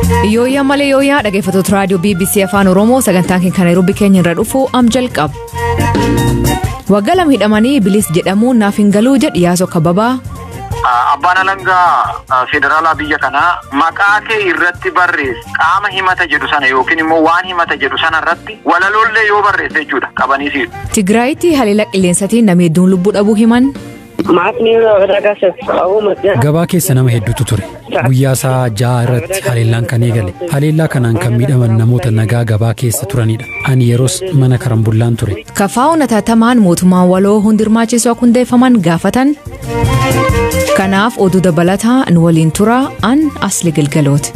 Yooyyaa malee yooyyaa dhaggeeffattoota raadiyoo BBC Afaan Oromoo sagantaan keenya kan Nairobi keenya irra dhufu am jalqaba. Waggaa lama hidhamanii bilis jedhamuun naaf hin galuu jedhi yaasoo kababaa. Abbaan alangaa federaalaa biyya kanaa maqaa kee irratti barreesse qaama himata jedhu sana yookiin immoo waan himata jedhu sana irratti walalollee yoo barreesse jechuudha qabaniisiidha. Tigraayitti haleela qilleensatiin namni hedduun lubbuu dhabuu himan. Gabaa keessa nama hedduutu ture. Guyyaa isaa ja'a irratti haleellaan kan eegale. Haleellaa kanaan kan miidhaman namoota nagaa gabaa keessa turanidha. Ani yeroos mana karambullaan ture. Kafaa'uun ataatamaan mootummaan waloo hundi hirmaachisuu akka hundeeffaman gaafatan. Kanaaf oduu dabalataa nu waliin turaa an asli galgalooti.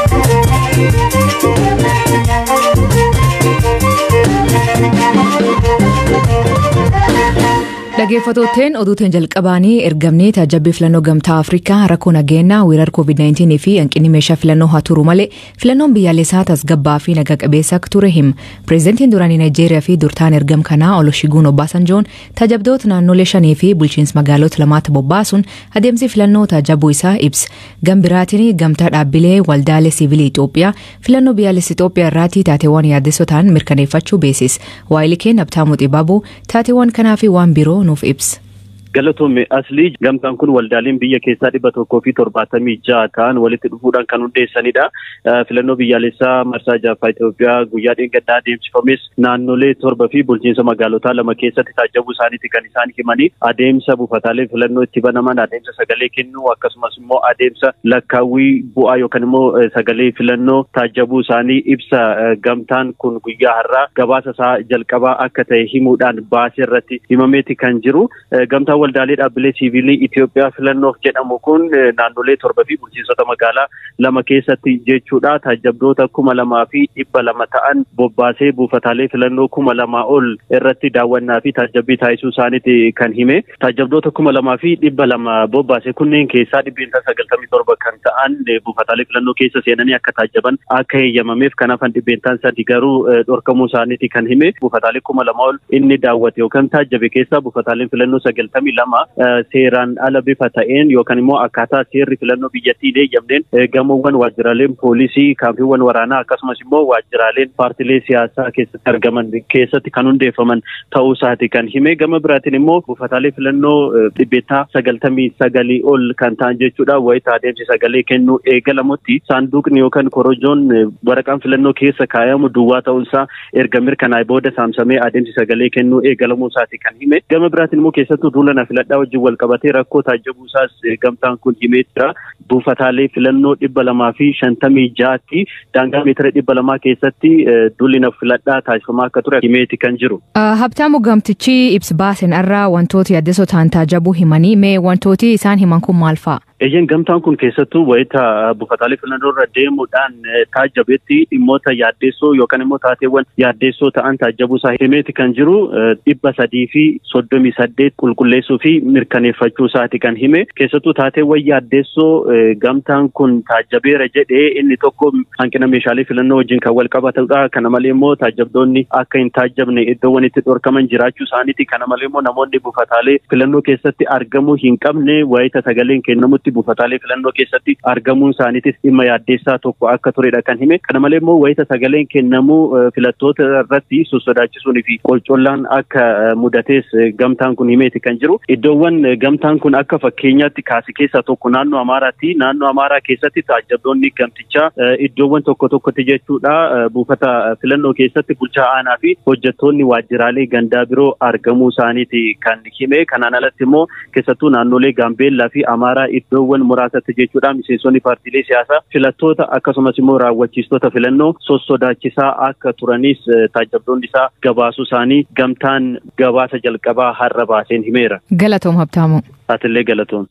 Dhaggeeffattootteen oduuteen jalqabaanii ergamni taajabbii filannoo gamtaa Afrikaa rakkoo nageenyaa weerar COVID-19 fi hanqinni meeshaa filannoo haa turu malee filannoon biyyaalessaa tasgabbaa fi naga qabeessa akka ture hima. Pireezidantiin duraanii Naayijeeriyaa fi durtaan ergam kanaa Olusegun Obasanjoon taajabdoota naannolee shanii fi bulchiinsa magaalota lamaatti bobbaasuun adeemsi filannoo taajabuu isaa ibsa. Gambiraatiin gamtaa dhaabbilee waldaalee siivilii Itoophiyaa filannoo biyyaalessa Itoophiyaa irratti taateewwan yaaddessoo ta'an mirkaneeffachuu beeksisa. Waayilii keenya Abtaamuu Xibaabuu taateewwan kanaa fi waan biroo nuuf ibsa. Galatoome aslii gamtaan kun waldaaleen biyya keessaa dhibba tokkoo fi torbaatamii ja'a ta'an walitti dhufuudhaan kan hundeessanidha. Filannoo biyyaalessaa marsaa jaaffaa Itoophiyaa guyyaa dheengaddaa adeemsifames naannolee torba fi bulchiinsa magaalotaa lama keessatti taajabuu isaaniiti kan isaan himanii adeemsa buufataalee filannoo itti banaman adeemsa sagalee kennuu akkasumas immoo adeemsa lakkaawwii bu'aa yookaan immoo sagalee filannoo taajabuu isaanii ibsa gamtaan kun guyyaa har'aa gabaasa isaa jalqabaa akka ta'e himuudhaan baasee irratti himameeti kan jiru. Gamtaan waldaalee dhaabbilee siivilii Itoophiyaa filannoof jedhamu kun naannolee torba fi bulchiinsota magaalaa lama keessatti jechuudha. Taajabdoota kuma lamaa fi dhibba lama ta'an bobbaasee buufataalee filannoo kuma lamaa ol irratti daawwannaa fi taajabbii taasisuu isaaniiti kan hime. Taajabdoota kuma lamaa fi dhibba lama bobbaase kunneen keessaa dhibbeentaa sagaltamii torba kan ta'an buufataalee filannoo keessa seenanii akka taajaban akka heeyyamameef kan hafan dhibbeentaan sadi garuu dhorkamuu isaaniiti kan hime. Buufataalee kuma lama ol inni daawwate yookaan taajabe keessaa buufataaleen filannoo sagaltamii lama seeraan ala bifa ta'een yookaan immoo akkaataa seerri filannoo biyyattii eeyyamneen gamoowwan waajjiraaleen poolisii kaampiiwwan waraanaa akkasumas immoo waajjiraaleen paartilee siyaasaa keessatti argaman keessatti kan hundeeffaman ta'uu isaati kan hime gama biraatiin immoo buufataalee filannoo dhibbeentaa sagaltamii sagalii ol kan ta'an jechuudha wayita adeemsi sagalee kennuu eegalamutti saanduqni yookaan korojoon waraqaan filannoo keessa kaayamu duwwaa ta'uunsaa erga mirkanaa'e booda saamsamee adeemsi sagalee kennuu eegalamuu isaati kan hime gama biraatiin immoo keessattuu duula na filadhaa wajjin wal qabatee rakkoo taajabuu isaas gamtaan kun himee jira. Buufataalee filannoo dhibba lamaa fi shantamii jaatti daangaa meetira dhibba lamaa keessatti duulli na filadhaa taasifamaa akka ture himeeti kan jiru. Habtaamu gamtichi ibsa baaseen irraa wantoota yaaddessoo ta'an taajabuu himanii mee wantooti isaan himan kun maal fa'a? Eeyyeen gamtaan kun keessattuu wayita buufataalee filannoo irra deemuudhaan taajabetti dhimmoota yaaddessoo yookaan immoo taateewwan yaaddessoo ta'an taajabuu isaa himeeti kan jiru dhibba sadii fi soddomii saddeet qulqulleessuu fi mirkaneeffachuu isaati kan hime keessattuu taateewwan yaaddessoo gamtaan kun taajabeera jedhee inni tokko hanqina meeshaalee filannoo wajjin kan wal qabatudha kana malee immoo taajabdoonni akka hin taajabne iddoowwan itti dhorkaman jiraachuu isaaniiti kana malee immoo namoonni buufataalee filannoo keessatti argamuu hin qabne wayita sagaleen kennamutti buufataalee filannoo keessatti argamuun isaaniitis dhimma yaaddeessaa tokko akka turedha kan hime kana malee immoo wayita sagaleen kennamuu filattoota irratti sossodaachisuun fi qolcollaan akka mudatees gamtaan kun himeeti kan jiru iddoowwan gamtaan kun akka fakkeenyaatti kaase keessaa tokko naannoo amaaraatti naannoo amaaraa keessatti taajabdoonni gamtichaa iddoowwan tokko tokkotti jechuudha buufata filannoo keessatti bulchaa aanaa fi hojjettoonni waajjiraalee gandaa biroo argamuu isaaniiti kan hime kanaan alatti immoo keessattuu naannolee gaambeellaa fi amaaraa iddoowwan muraasatti jechuudha miseensonni paartiilee siyaasaa filattoota akkasumas immoo raawwachiistota filannoo sossodaachisaa akka turanis taajabdoonni isaa gabaasuu isaanii gamtaan gabaasa jalqabaa har'a baaseen himeera. Galatoom Habtaamu. Atiillee galatoom.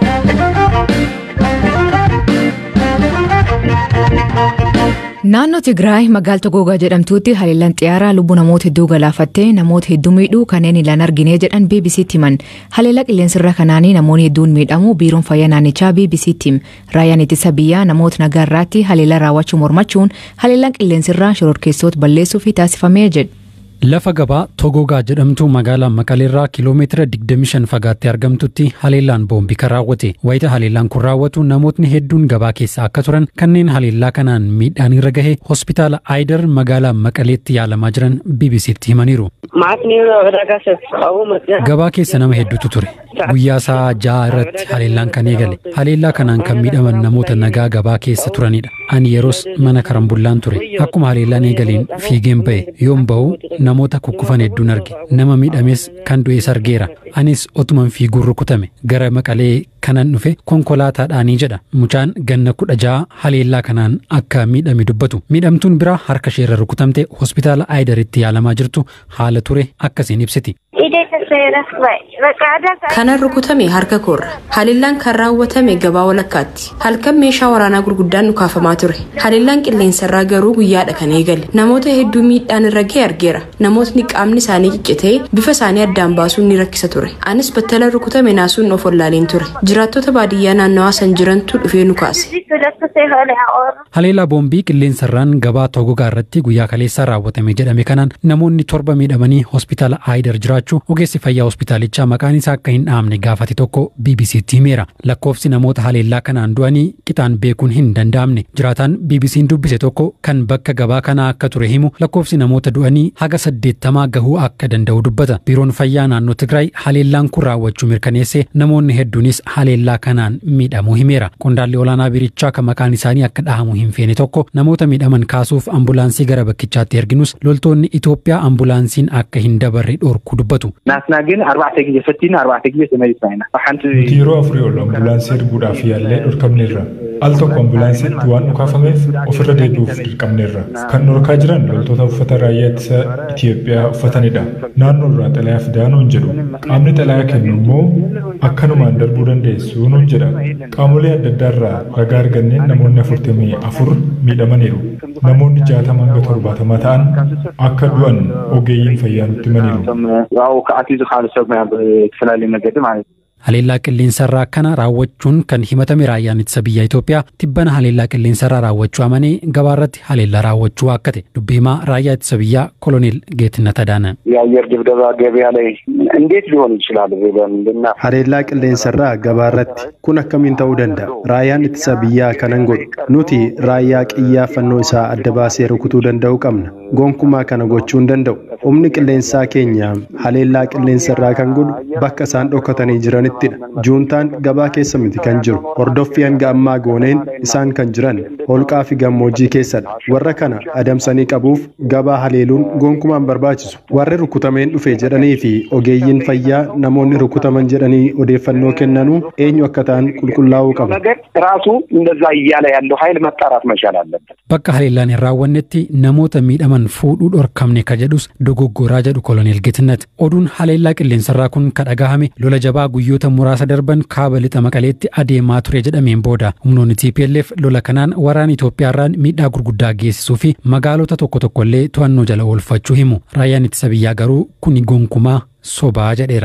Naannoo Tigraay magaalota Gogaa jedhamtuutti haleellaan xiyyaaraa lubbuu namoota hedduu galaafattee namoota hedduu miidhuu kanneen ilaan argine jedhan BBC'tti himan. Haleellaa qilleensarra kanaanii namoonni hedduun miidhamu biiroon fayyaa naannichaa BBC'tti hima. Raayyaan ittisa biyyaa namoota nagaa irratti haleellaa raawwachuu mormachuun haleellaan qilleensarraa shororkeessoota balleessuuf taasifamee jedhu. Lafa gabaa Togogaa jedhamtu magaalaa Maqaleerraa kiiloomeetira 25 fagaattee argamtutti haleellaan boombii kan raawwate. Wayita haleellaan kun raawwatu namootni hedduun gabaa keessa akka turan kanneen haleellaa kanaan miidhaan irra gahe hospitaala Aayidar magaalaa Maqaleetti yaalamaa jiran BBC'tti himaniiru. Gabaa keessa nama hedduutu ture. Guyyaa isaa ja'a irratti haleellaan kan eegale. Haleellaa kanaan kan miidhaman namoota nagaa gabaa keessa turanidha. Ani yeroos mana karambullaan ture. Akkuma haleellaan eegaleen fiigeen ba'e. Yoon ba'u namoota kukkufan hedduun arge. Nama miidhames kan du'es argeera. Anis otuman fiiguun rukutame. Gara maqalee kanan dhufe konkolaataadhaanii jedha. Mucaan ganna kudha ja'a haleellaa kanaan akka miidhame dubbatu. Miidhamtuun biraa harka isheerra rukutamte hospitaala Aayidaritti yaalamaa jirtu haala ture akkasiin ibsiti. Kanan rukutame harka koorra. Haleellaan kan raawwatame gabaa walakkaatti. Halkan meeshaa waraanaa gurguddaan nu kaafamaa ture. Haleellaan qilleensarraa garuu guyyaadha kan eegale. Namoota hedduu miidhaan irra ga'e argeera. Namootni qaamni isaanii ciccitee bifa isaanii addaan baasuun ni rakkisa ture. Anis battala rukutame naasuun of wallaaleen ture. Jiraattota baadiyyaa naannawaa san jirantu dhufee nu kaase. Haleellaa boombii qilleensarraan gabaa Togogaa irratti guyyaa kaleessaa raawwatame jedhame kanaan namoonni torba miidhamanii hospitaala Aayidar jiraachuu ogeessi fayyaa hospitaalichaa maqaan isaa akka hin dhaamne gaafate tokko BBC'tti himeera. Lakkoofsi namoota haleellaa kanaan du'anii qixaan beekuun hin danda'amne. Jiraataan BBC'n dubbise tokko kan bakka gabaa kanaa akka ture himu lakkoofsi namoota du'anii haga saddeettamaa gahuu akka danda'u dubbata. Biiroon fayyaa naannoo Tigraay haleellaan kun raawwachuu mirkaneesse namoonni hedduunis haleellaa kanaan miidhamuu himeera. Qondaalli olaanaa biirichaa kan maqaan isaanii akka dhahamu hin feene tokko namoota miidhaman kaasuuf ambulaansii gara bakkichaatti erginus loltoonni Itoophiyaa ambulaansiin akka hin dabarre dhorkuu dubbatu. ናትና ግን ኣርባዕተ ግዜ ፈቲና ኣርባዕተ ግዜ ተመሊስና ኢና ሓንቲ Nuti yeroo afurii ol ambulaansii erguudhaaf yaallee dhorkamneerra. Al tokko ambulaansiitti waan nu kaafameef ofirra deebi'uuf dirqamneerra. Kan dhorkaa jiran loltoota uffata raayyaa ittisa Itoophiyaa uffatanidha. Naannoo irraa xalayaa fidaa nuun jedhu. Qaamni xalayaa kennu immoo akkanumaan darbuu dandeessu nuun jedha. Qaamolee adda addaa irraa ragaa arganneen namoonni afurtamii afur miidhamaniiru. Namoonni jaatama hanga torbaatamaa ta'an akka du'an ogeeyyiin fayyaa nutti himaniiru. ኣብኡ ከኣትዩ ዝካኣለ ሰብ ብዝተፈላለዩ መገዲ ማለት እዩ Haleellaa qilleensarraa kana raawwachuun kan himatame raayyaan ittisa biyya Itoophiyaa tibbana haleellaa qilleensarraa raawwachuu amanee gabaarratti haleellaa raawwachuu akkate dubbii himaa raayyaa ittisa biyyaa koloneel Geetnet Adaana. የአየር ድብደባ ገበያ ላይ እንዴት ሊሆን ይችላል ብለን ልና Haleellaa qilleensarraa gabaarratti kun akkamiin ta'uu danda'a? Raayyaan ittisa biyyaa kanan godhu. Nuti raayyaa qiyyaafannoo isaa adda baasee rukutuu danda'u qabna. Gonkumaa kana gochuu hin danda'u. Humni qilleensaa keenya haleellaa qilleensarraa kan godhu bakka isaan dhokatanii jiranittidha. Juuntaan gabaa keessa miti kan jiru. Hordoffii hanga ammaa gooneen isaan kan jiran holqaa fi gammoojjii keessadha. Warra kana adamsanii qabuuf gabaa haleeluun gonkumaan barbaachisu. Warri rukutameen dhufe jedhanii fi ogeeyyiin fayyaa namoonni rukutaman jedhanii odeeffannoo kennanuu eenyu akka ta'an qulqullaa'uu qaba. ነገር ራሱ እንደዛ እያለ ያለው ኃይል መጣራት መቻል አለበት። Bakka haleellaan hin raawwannetti namoota miidhaman fuudhuu dhorkamne ka jedhus dogoggoraa jedhu koloneel Geetnet. Oduun haleellaa qilleensarraa kun ka dhagahame lola jabaa guyyoota muraasa darban kaaba lixa maqaleetti adeemaa ture jedhameen booda humnoonni TPLF lola kanaan waraana Itoophiyaarraan miidhaa gurguddaa geessisuu fi magaalota tokko tokkollee to'annoo jala oolfachuu himu. Raayyaan ittisa biyyaa garuu kuni gonkumaa sobaa jedheera.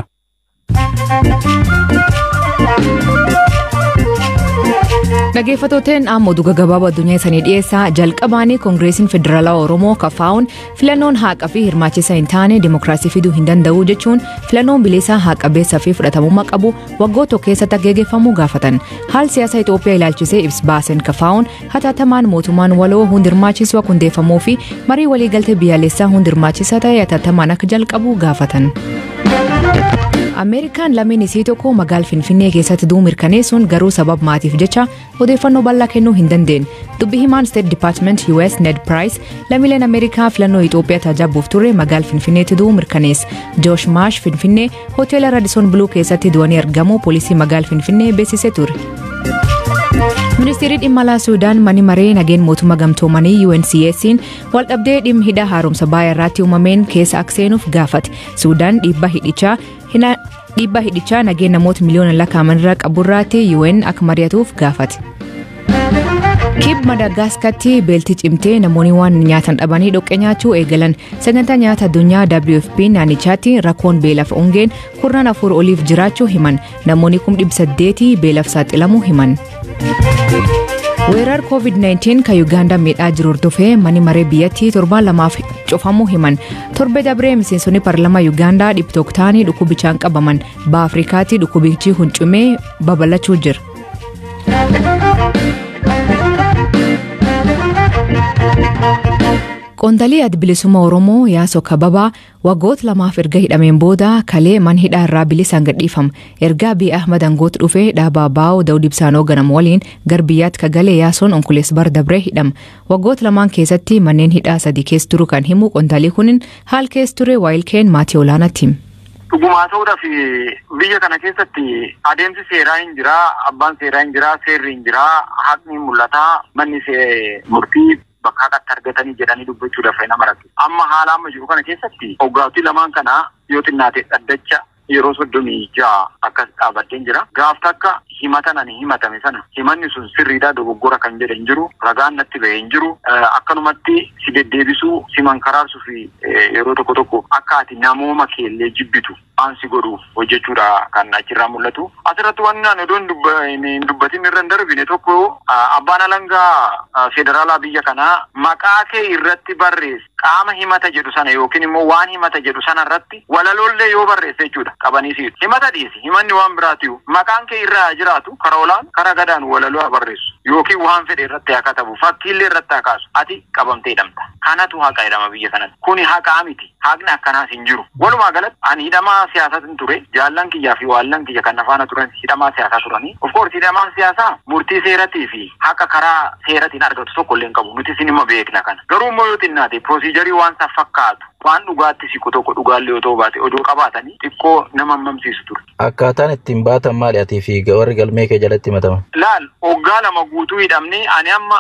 Dhaggeeffattootaan amma oduu gabaabaa addunyaa isanii dhiyeessaa jalqabaanii koongireesiin federaalawaa Oromoo kafaa'uun filannoon haqaa fi hirmaachisaa hin taane dimokiraasii fiduu hin danda'u jechuun filannoon bilisaa haqa beessaa fi fudhatamummaa qabu waggoota keessatti geggeeffamuu gaafatan. Haal siyaasa Itoophiyaa ilaalchisee ibsa baaseen kafaa'uun hatattamaan mootummaan waloo hundi hirmaachisu akka hundeeffamuu fi marii waliigaltee biyyaalessaa hundi hirmaachisaa ta'e hatattamaan akka jalqabu gaafatan. Ameerikaan lameen isii tokko magaal Finfinnee keessatti du'uu mirkaneessuun garuu sabab maatiif jecha odeeffannoo bal'aa kennuu hin dandeenye. Dubbi himaan State Department US Ned Price lammiileen Ameerikaa filannoo Itoophiyaa tajaajiluuf ture magaal Finfinneetti du'uu mirkaneesse. Josh Maash Finfinnee hoteela Radisson Blue keessatti du'anii argamu poolisii magaal Finfinnee beeksisee ture. Ministeerri dhimma alaa Suudaan mani maree nageen mootummaa gamtoomanii UNCS'n waldhabdee dhimma hidha haaromsa baay'ee irratti uumameen keessa akka seenuuf gaafate. Suudaan dhiibbaa hidhichaa dhiibbaa hidhichaa nageen namoota miliyoona lakkaa'aman irraa qaburraatti UN akka mari'atuuf gaafate. Kib Madaagaskaritti beelti cimtee namoonni waan nyaatan dhabanii dhoqqee nyaachuu eegalan sagantaa nyaata addunyaa WFP naannichaatti rakkoon beelaaf ongeen kurnan afur oliif jiraachuu himan namoonni kum dhibba saddeetii beelaaf saaxilamuu himan. weerar covid-19 kan yuugaandaa miidhaa jiru hordofee manni maree biyyattii torbaan lamaaf cufamuu himan torbe dabree miseensonni paarlamaa yuugaandaa dhibba ta'anii dhukkubichaan qabaman baha afrikaatti dhukkubichi huncumee babal'achuu jira. Qoondalii adda bilisummaa Oromoo Yaasoo Kababaa waggoota lamaaf erga hidhameen booda kalee mana hidhaa irraa bilisaan gadhiifama. Ergaa Abiy Ahmad aangoota dhufee dhaabaa baa'oo Daawud Ibsaan hooganamu waliin gara biyyaatti kagalee Yaasoon onkulees bar dabree hidhama. Waggoota lamaan keessatti manneen hidhaa sadii keessa turu kan himu qoondalii kunin haal keessa ture waayilkeen maatii olaanaatti. Dhugumaa ta'uudhaaf biyya kana keessatti adeemsi seeraa hin jiraa, abbaan seeraa hin jiraa, seerri hin jiraa, haqni mul'ataa, manni murtii bakka haqatti argatanii jedhanii dubbachuudhaaf nama rakkisa. Amma haala amma jiru kana keessatti hoggaatii lamaan kana yoo xinnaate dhaddacha yeroo soddomii ja'a akkas dhaabbateen jira. Gaaf takka himata nani himatame sana himanni sun sirriidhaa dogoggora kan jedhe hin jiru ragaan natti ba'e hin jiru akkanumatti si deddeebisuu si mankaraarsuu fi yeroo tokko tokko akka ati namooma keellee jibbitu waan si godhu hojjechuudha kan achirraa mul'atu. Asirratti waan naan odoo hin dubbatin irra hin darbine tokko abbaan alangaa federaalaa biyya kanaa maqaa kee irratti barreesse qaama himata jedhu sana yookiin immoo waan himata jedhu sana irratti walaloollee yoo barreesse jechuudha qabanii si himata dhiisi himanni waan biraatiyu maqaan kee irraa jiraatu kara olaan kara gadaan walaloo haa barreessu yookiin waan fedhe irratti haa katabu fakkiillee irratti haa kaasu ati qabamtee hidhamta kanatu haqa jedhama biyya kanatti kuni haqaa miti haqni akkanaas hin jiru walumaa galatti ani hidhamaa siyaasatiin ture jaallan kiyyaa fi waallan kiyya kan afaana turan hidhamaa siyaasaa turanii of course hidhamaan siyaasaa murtii seeratii fi haqa karaa seeratiin argatu tokko illee hin qabu nuti isin immoo beekna kana garuu immoo yoo xinnaate piroosiijarii waan isa fakkaatu waan dhugaatti siqu tokko dhugaallee yoo ta'u baate odoo qabaatanii xiqqoo nama hammamsiisu ture. Akkaataan ittiin baatan maali atii fi warri galmee kee jalatti himataman? Laal hoggaa lama guutuu hidhamne ani amma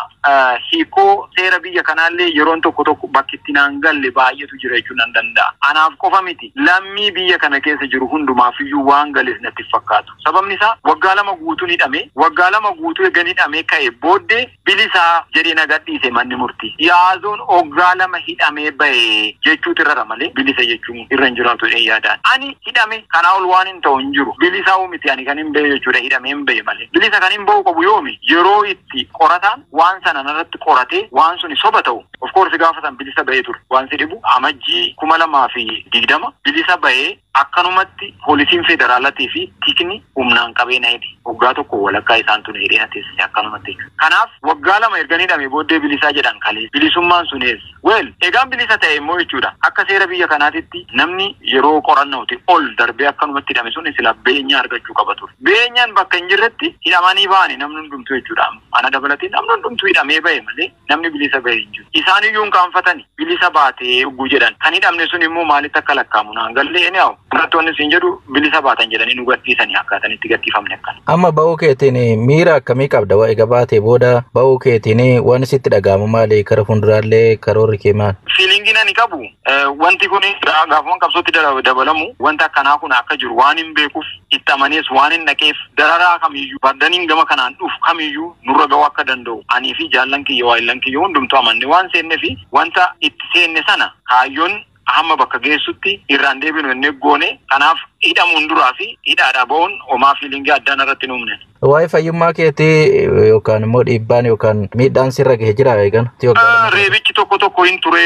hiikoo seera biyya kanaallee yeroon tokko tokko bakki itti naan galle baay'eetu jira jechuun nan danda'a. Anaaf qofa miti lammii biyya kana keessa jiru hundumaafiyyuu waan gales natti fakkaatu. Sababni isaa waggaa lama guutuun hidhame waggaa lama guutuu eegan hidhamee ka'e booddee bilisaa jedhee na gadhiise manni murtii. Yaazoon waggaa lama hidhamee ba'e jechuutu irra malee bilisa jechuun irra hin jiraatu jedhee yaadaan. Ani hidhame kanaa ol waan hin ta'u hin jiru. Bilisaa miti ani kan hin ba'e jechuudha hidhamee hin ba'e malee. Bilisa kan hin ba'u qabu yoomi yeroo itti qorataan waan sana irratti qoratee waan suni soba ta'u. Of course gaafa san bilisa ba'ee ture. Waan si dhibu amajjii kuma lamaa fi digdama bilisa ba'ee akkanumatti poolisiin federaalatii fi tikni humnaan qabee na hidhe. Waggaa tokko walakkaa isaan tun hidhee na teessise akkanumatti. Kanaaf waggaa lama erga hidhame booddee bilisaa jedhan kalee bilisummaan sunees. Weel egaan bilisa ta'e immoo jechuudha. Akka seera biyya kanaatitti namni yeroo qorannooti ol darbee akkanumatti hidhame sun sila beenyaa argachuu qaba ture. Beenyaan bakka hin jirretti hidhamanii ba'ani namni hundumtuu jechuudha. Ana dabalatee namni hundumtuu hidhamee ba'e malee namni bilisa ba'e hin jiru. Isaan iyyuu hin kaanfatani bilisa baatee ugguu jedhan. Kan hidhamne sun immoo maalitti akka lakkaamu naan gallee ni hawu. Barattoonni siin jedhu bilisa baatan jedhanii nu gadhiisanii akkaataan itti gadhiifamne akkana. Amma ba'uu keetiin miira akkamii qabda waa egaa baatee booda ba'uu keetiin waan sitti dhaga'amu maali kara fuulduraallee karoorri kee maal? Fiilingiin ani qabu wanti kun gaafa qabsootti dabalamu wanta akkanaa kun akka jiru waan hin beekuuf itti amanees waan hin dhaqeef dararaa kamiyyuu bardaniin gama kanaan dhufu kamiyyuu nurra ga'uu akka danda'u anii fi jaallan kiyya waayillan kiyya hundumtuu amanne waan seenne fi wanta itti seenne sana kaayyoon hamma bakka geessutti irraan deebinu inni goone kanaaf hidhamuun duraa fi hidhaadhaa ba'uun homaa fiilingii addaan irratti nuumne. Waa'ee fayyummaa keetii yookaan immoo dhiibbaan yookaan miidhaan sirra gahee jira eegan. Reebichi tokko tokko hin ture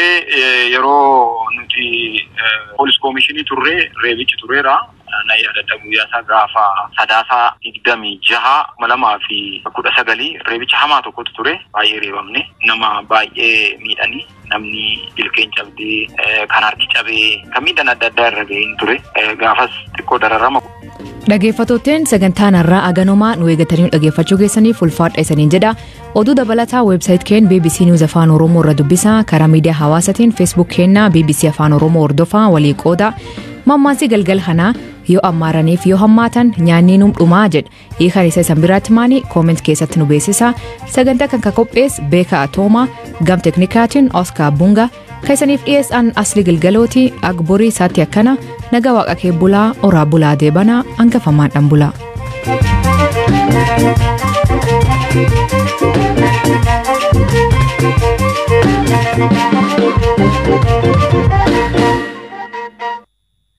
yeroo nuti poolis koomishinii turre reebichi tureera. na yaadadha guyyaa isaa gaafa sadaasaa digdamii jaha lamaa fi kudha sagalii reebicha hamaa tokkotu ture baay'ee reebamne nama baay'ee miidhanii namni ilkeen cabdee kan harki cabee kan miidhaan adda addaa irra ga'een ture gaafas xiqqoo dararama. Dhaggeeffattootaan sagantaan har'aa aganomaa nu eegatanii dhaggeeffachuu keessaniif ulfaadha isaniin jedha. Oduu dabalataa weebsaayit keen BBC News Afaan Oromoo irra dubbisaa karaa miidiyaa hawaasaatiin feesbuuk keenna BBC Afaan Oromoo hordofaa walii qooda. Mammaasii galgal kanaa yoo ammaaraniif yoo hammaatan nyaanni num dhumaa jedha hiikan isa isan biraatti maanii kooment keessatti nu beeksisa sagantaa kan ka qophees beeka atoomaa gam teknikaatiin oskar bunga kan isaniif dhiyeessan asli galgalooti agborii isaatti akkana naga waaqa kee bulaa oraa bulaa deebanaa hangafamaadhaan bulaa.